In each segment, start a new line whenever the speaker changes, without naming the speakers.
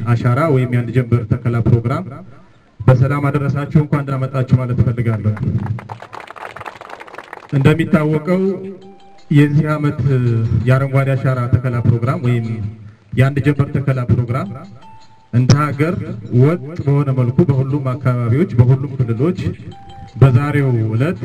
አሻራ ወይም የአንድ ጀንበር ተከላ ፕሮግራም በሰላም አደረሳችሁ እንኳን ደህና መጣችሁ ማለት እፈልጋለሁ። እንደሚታወቀው የዚህ ዓመት የአረንጓዴ አሻራ ተከላ ፕሮግራም ወይም የአንድ ጀንበር ተከላ ፕሮግራም እንደ ሀገር ወጥ በሆነ መልኩ በሁሉም አካባቢዎች በሁሉም ክልሎች በዛሬው ዕለት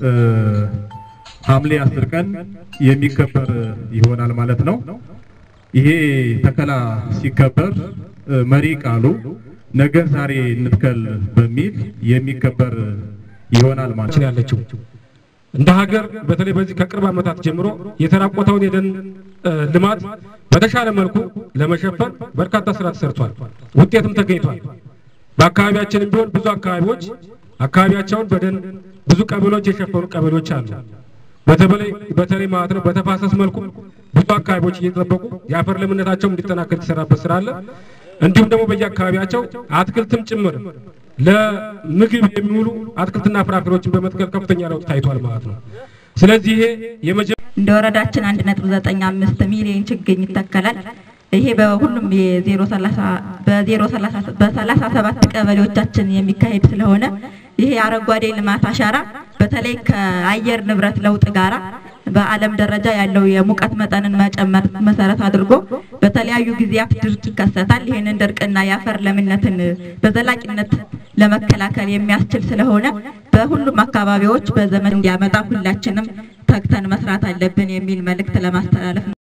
ሐምሌ አስር ቀን የሚከበር ይሆናል ማለት ነው። ይሄ ተከላ ሲከበር መሪ ቃሉ ነገን ዛሬ እንትከል በሚል የሚከበር ይሆናል ማለት
ነው ያለችው እንደ ሀገር በተለይ በዚህ ከቅርብ ዓመታት ጀምሮ የተራቆተውን የደን ልማት በተሻለ መልኩ ለመሸፈን በርካታ ስራ ተሰርቷል፣ ውጤትም ተገኝቷል። በአካባቢያችንም ቢሆን ብዙ አካባቢዎች አካባቢያቸውን በደን ብዙ ቀበሌዎች የሸፈኑ ቀበሌዎች አሉ። በተለይ በተለይ ማለት ነው በተፋሰስ መልኩ ብዙ አካባቢዎች እየተጠበቁ የአፈር ለምነታቸውም እንዲጠናከር የተሰራበት ስራ አለ። እንዲሁም ደግሞ በየአካባቢያቸው አትክልትም ጭምር ለምግብ የሚውሉ አትክልትና ፍራፍሬዎችን በመትከል ከፍተኛ ለውጥ ታይቷል ማለት ነው። ስለዚህ ይሄ የመጀመ
እንደ ወረዳችን 1.95 ሚሊዮን ችግኝ ይተከላል። ይሄ በሁሉም የዜሮ ሰላሳ በዜሮ ሰላሳ በሰላሳ ሰባት ቀበሌዎቻችን የሚካሄድ ስለሆነ ይሄ አረንጓዴ ልማት አሻራ በተለይ ከአየር ንብረት ለውጥ ጋራ በዓለም ደረጃ ያለው የሙቀት መጠንን መጨመር መሰረት አድርጎ በተለያዩ ጊዜያት ድርቅ ይከሰታል። ይህንን ድርቅና የአፈር ለምነትን በዘላቂነት ለመከላከል የሚያስችል ስለሆነ በሁሉም አካባቢዎች በዘመን እንዲያመጣ ሁላችንም ተግተን መስራት አለብን የሚል መልእክት ለማስተላለፍ ነው።